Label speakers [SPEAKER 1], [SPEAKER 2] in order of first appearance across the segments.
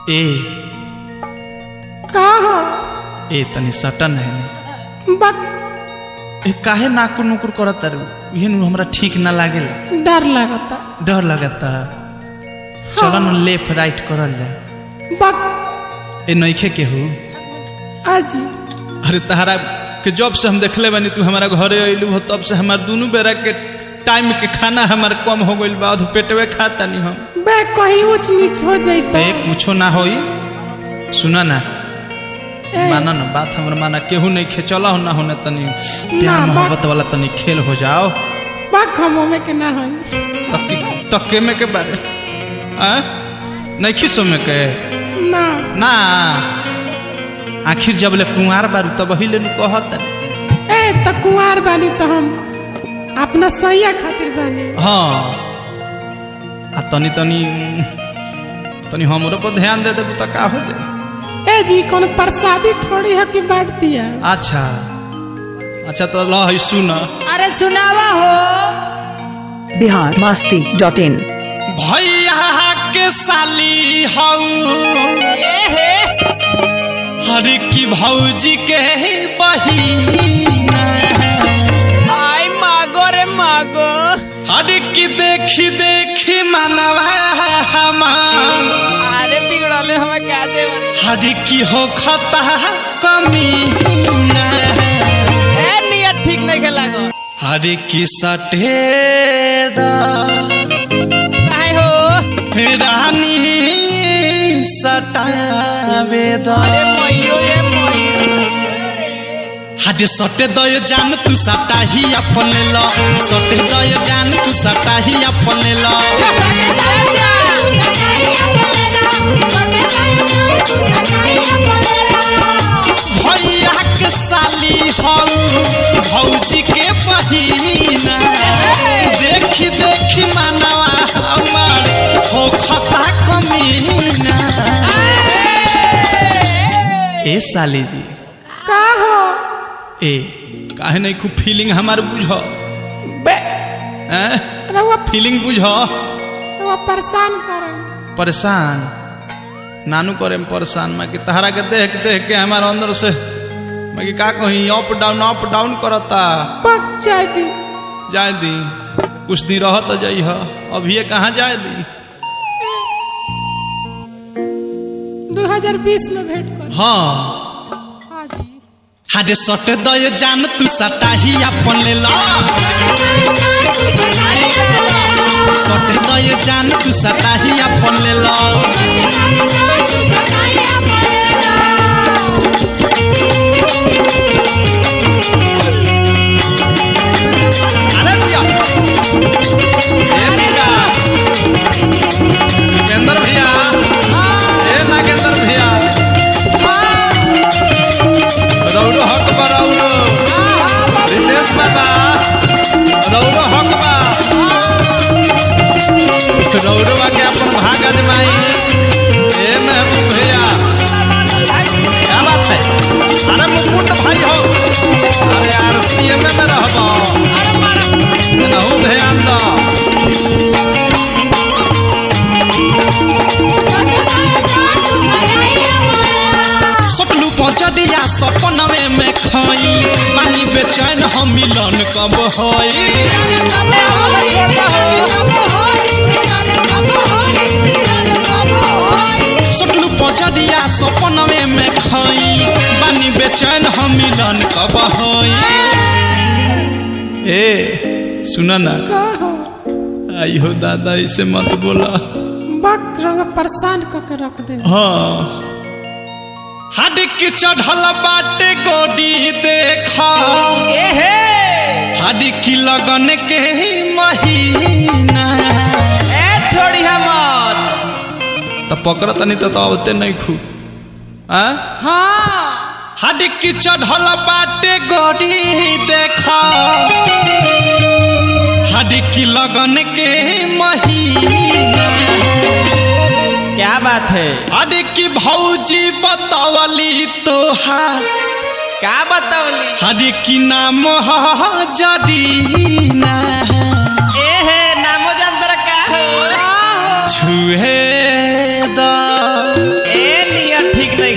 [SPEAKER 1] ए
[SPEAKER 2] का हो
[SPEAKER 1] ए तनी सटन है ने
[SPEAKER 2] बक
[SPEAKER 1] ए काहे नाकुर नुकुर करत तारू इहे नु हमरा ठीक ना लागेला
[SPEAKER 2] डर लागता
[SPEAKER 1] डर लगता चलो न लेफ्ट राइट करल जाए
[SPEAKER 2] बक
[SPEAKER 1] ए नइखे केहू
[SPEAKER 2] अजी
[SPEAKER 1] अरे तहरा के जब से हम देखले बानी तू हमारा घरे अइलू हो तब से हमार दोनों बेरा के टाइम के खाना हमार कम हो गइल बा अध पेटवे खाता नहीं हम
[SPEAKER 2] बे कहीं ऊंच नीच हो जैता
[SPEAKER 1] ए कुछो ना होई सुना ना
[SPEAKER 2] ए,
[SPEAKER 1] माना ना बात हमरा माना केहू नहीं खे चला हो ना होने तनी प्यार
[SPEAKER 2] ना, बा-
[SPEAKER 1] मोहब्बत वाला तनी खेल हो जाओ
[SPEAKER 2] बक हम में के ना होई
[SPEAKER 1] तक तके में के बारे आ नहीं खिसो में के
[SPEAKER 2] ना
[SPEAKER 1] ना आखिर जब ले कुंवार बारू तब वही ले कहत
[SPEAKER 2] ए त कुंवार बानी तो हम अपना सैया खातिर बानी
[SPEAKER 1] हाँ आ तनी तनी तनी हमरो पर ध्यान दे देबू त का हो जाए
[SPEAKER 2] ए जी कौन प्रसादी थोड़ी है कि बांट दिया
[SPEAKER 1] अच्छा अच्छा तो ल है सुन
[SPEAKER 3] अरे सुनावा हो
[SPEAKER 4] बिहार मास्ती डॉट इन
[SPEAKER 1] भैया के साली हऊ हर की भौजी के बहिना
[SPEAKER 3] आई मागो रे मागो
[SPEAKER 1] हर की देखी देखी मनवा हमार
[SPEAKER 3] अरे बिगड़ले हमें क्या दे
[SPEAKER 1] हर की हो खता कमीना
[SPEAKER 3] ए नियत ठीक नहीं खेला गो
[SPEAKER 1] हर की सटेदा
[SPEAKER 3] काहे हो
[SPEAKER 1] रानी सटावेदा
[SPEAKER 3] अरे मइयो ए मइयो
[SPEAKER 1] हाडे सटे दय जान तू सटाही अपन ल सटे दय जान तू सटाही अपन ल भैया के साली हऊ भौजी के बहिना देखी देखी मनवा हमार हो खता कमीना ए साली जी
[SPEAKER 2] का हो
[SPEAKER 1] ए काहे नहीं खूब फीलिंग हमार बुझ
[SPEAKER 2] बे
[SPEAKER 1] हैं
[SPEAKER 2] रउआ
[SPEAKER 1] फीलिंग बुझ
[SPEAKER 2] रउआ परेशान कर
[SPEAKER 1] परेशान नानू करे में परेशान मैं कि तहरा के देख देख के हमारे अंदर से मैं कि का कहीं अप डाउन अप डाउन करता
[SPEAKER 2] पक जाए दी
[SPEAKER 1] जाए दी कुछ दिन रह तो जाइ अभी ये कहाँ जाए दी
[SPEAKER 2] 2020 में भेंट कर
[SPEAKER 1] हाँ
[SPEAKER 2] हाँ जी
[SPEAKER 1] हाडे सट दय जान तू सटाही अपन ले ला सट दय जान तू सटाही अपन ले ला अरे भैया ए भैया उपेंद्र भैया ए नागेंद्र भैया रौरो हक बा रौरो रितेश बाबा रौरो हक बा रौरो के अपन भाग अजमाई ए महबूब भैया क्या बात है अरे मुकुट भाई हो अरे यार सीएम में रहबो नहु ध्यान दो सटलू पहुंचदिया सपनवे में खाई पानी बेचैन हम मिलन कब होई सटलू पहुंचदिया सपनवे में खाई पानी बेचैन हम मिलन कब होई ए सुना ना
[SPEAKER 2] का हो
[SPEAKER 1] आई हो दादा इसे मत बोला
[SPEAKER 2] बक रउआ परेशान क के रख दे
[SPEAKER 1] हाँ हडिक चढ़ल बाटे गोडी देखा
[SPEAKER 3] ए हे
[SPEAKER 1] हडिक लगन के महीना
[SPEAKER 3] ए छोड़ी मत
[SPEAKER 1] तो पकड़ तनी तो आवते नहीं खू आ
[SPEAKER 3] हाँ
[SPEAKER 1] हडिक चढ़ल बाटे गोडी देखा हडिक लगन के महीना
[SPEAKER 3] क्या बात है
[SPEAKER 1] अरे की भौजी बतावली तोहार
[SPEAKER 3] क्या बतावली
[SPEAKER 1] हरे की नाम ह जदीना
[SPEAKER 3] ए हे नामो जान तर का हो
[SPEAKER 1] छुहे द
[SPEAKER 3] ए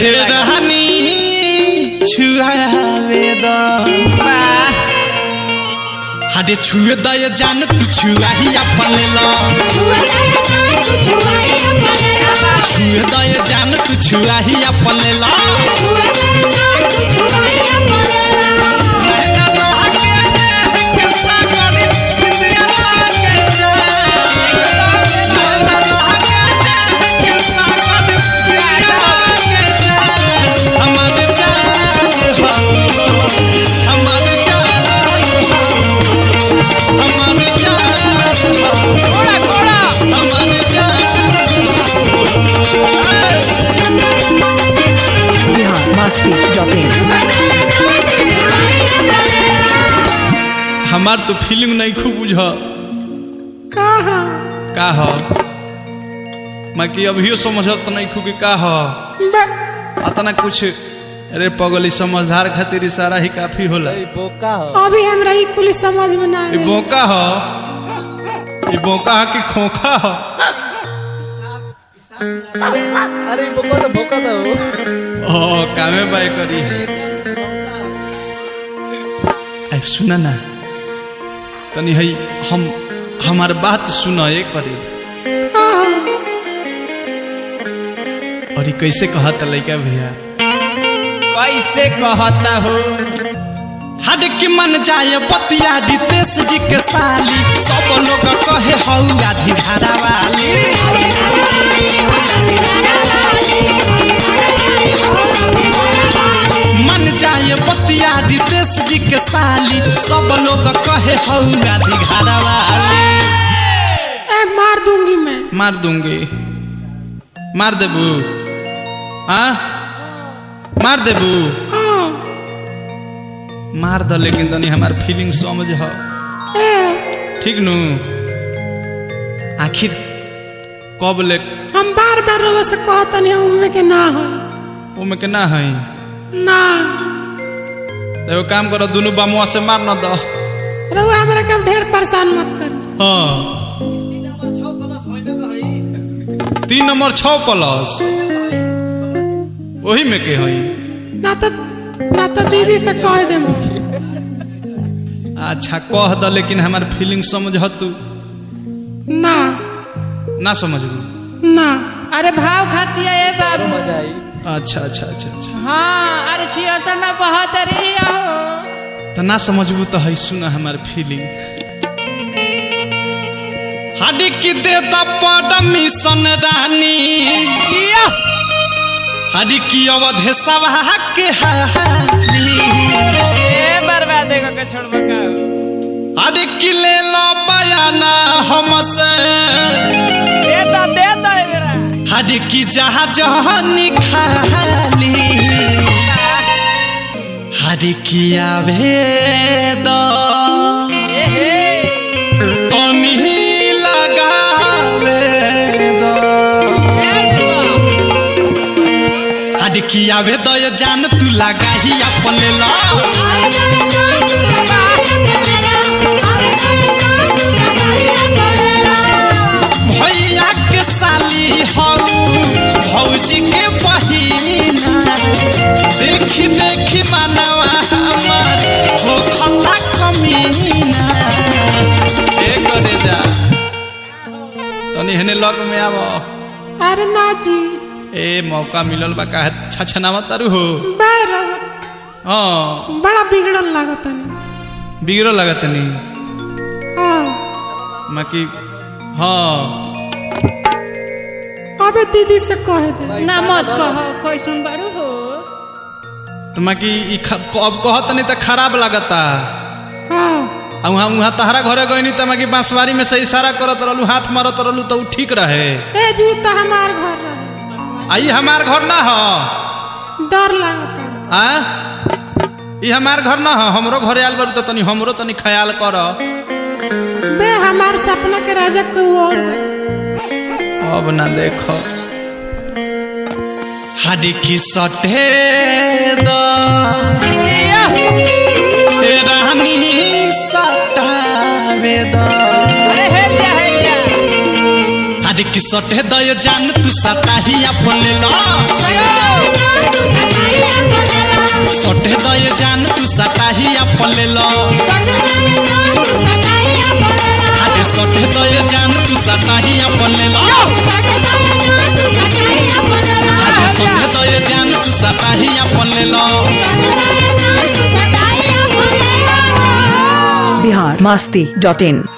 [SPEAKER 1] हे रहनी छुआवे द
[SPEAKER 3] वाह
[SPEAKER 1] हाडे छुए द ये जान तू छुआ ही अपन ला छुए द ये जान तू छुआ ही अपन ला नैना लहके देख के सागर बिंदिया लहके जान नैना लहके देख के सागर बिंदिया लहके जान हमर जान हो हमर जान हो हमर जान हो कोड़ा कोड़ा हमर जान
[SPEAKER 4] बिहार मस्ती डॉट इन
[SPEAKER 1] हमार तो फीलिंग नहीं खूब बुझ
[SPEAKER 2] कहा
[SPEAKER 1] का ह मैं कि अभियो समझब तो नहीं खूब कि का ह
[SPEAKER 2] बे-
[SPEAKER 1] अतना कुछ अरे पगली समझदार खातिर इशारा ही काफी होला
[SPEAKER 3] बोका हो
[SPEAKER 2] अभी हमरा ई कुल समझ में ना
[SPEAKER 1] ई
[SPEAKER 2] आवे।
[SPEAKER 1] बोका ह ई बोका ह कि खोखा ह
[SPEAKER 3] अरे बोका तो भोका तो
[SPEAKER 1] ओ कामे बाय करी ऐ सुना ना तनी हई हम हमार बात सुना एक करी
[SPEAKER 2] कहा
[SPEAKER 1] और ई कैसे कहत लइका भैया
[SPEAKER 3] कैसे कहता हो
[SPEAKER 1] हद की मन जाए बतिया रितेश जी के साली सब लोग कहे हऊ आधी धारा वाली मन जाए बतिया रितेश जी के साली सब लोग कहे हऊ आधी धारा वाली
[SPEAKER 2] ए मार दूंगी मैं
[SPEAKER 1] मार दूंगी मार देबू आ मार देबू
[SPEAKER 2] हाँ
[SPEAKER 1] मार द लेकिन तनी हमार फीलिंग समझ ह
[SPEAKER 2] ए
[SPEAKER 1] ठीक नु आखिर कब ले
[SPEAKER 2] हम बार बार लोगों से कहतनी हम उनमें के ना हो
[SPEAKER 1] ओमे के ना है
[SPEAKER 2] ना
[SPEAKER 1] एगो काम करो दुनू बामुआ से मार न दो
[SPEAKER 2] रहुआ हमरा के ढेर परेशान मत करी
[SPEAKER 1] हाँ तीन नंबर छ प्लस वही में के हई
[SPEAKER 2] ना तो ना तो दीदी से कह दे
[SPEAKER 1] अच्छा कह द लेकिन हमार फीलिंग समझ तू
[SPEAKER 2] ना
[SPEAKER 1] ना समझबू
[SPEAKER 2] ना
[SPEAKER 3] अरे भाव खाती है ये बाबू
[SPEAKER 1] अच्छा अच्छा अच्छा अच्छा
[SPEAKER 3] हाँ अरे छिया तो ना बहुत रही हो
[SPEAKER 1] तो ना समझबू तो है सुना हमार फीलिंग हडी की दे द परमिशन रानी हडी की अवधे सभा के हाली
[SPEAKER 3] ए बर्बादे को के छोड़ बका
[SPEAKER 1] हडी की ले लो बयाना हमसे
[SPEAKER 3] दे दो दे दो ए मेरा
[SPEAKER 1] हडी की जहाज खाली हडी की आवे दो
[SPEAKER 3] ए हे
[SPEAKER 1] तनी लगावे दो हडी की आवे दो ये जान तू लगा ही अपन ले लो भैया के साली हऊ भौजी के बहिना देखी देखी मनवा हमार हो खता कमीना ए करे जा तनी हने लग में आव
[SPEAKER 2] अरे ना जी
[SPEAKER 1] ए मौका मिलल बा काहे छछनावा तारू हो
[SPEAKER 2] बैर
[SPEAKER 1] हाँ
[SPEAKER 2] बड़ा बिगड़ल लागत नहीं
[SPEAKER 1] बिगड़ो लगत नी
[SPEAKER 2] हाँ
[SPEAKER 1] माकी हाँ
[SPEAKER 2] अबे दीदी से कह दे
[SPEAKER 3] ना मत कहो कोई सुन बारू हो
[SPEAKER 1] तो माकी ई ख- अब कहत नहीं तो खराब लगता
[SPEAKER 2] हाँ
[SPEAKER 1] आ वहाँ वहाँ तहरा घरे गई तो माकी बांसवारी में से इशारा करत रहलू हाथ मारत रहलू तो ऊ ठीक रहे
[SPEAKER 2] ए जी तो हमार घर रहे
[SPEAKER 1] आई हमार घर ना हो
[SPEAKER 2] डर लागत
[SPEAKER 1] आ ई हमार घर ना हो हमरो घरे आयल बारू तो तनी हमरो तनी ख्याल कर
[SPEAKER 2] बे हमार सपना के राजा कोई और है।
[SPEAKER 1] अब ना देखो हाडी की सटे द ए रानी सटावे द
[SPEAKER 3] अरे हे लिया हे लिया
[SPEAKER 1] हाडी की सटे द ये जान तू सटा ही अपन ले लो सटाही अपन ले लो अरे सटे तो ये जान तू सटाही अपन ले लो अरे सटे तो ये जान तू सटाही अपन ले लो
[SPEAKER 4] बिहार मस्ती डॉट इन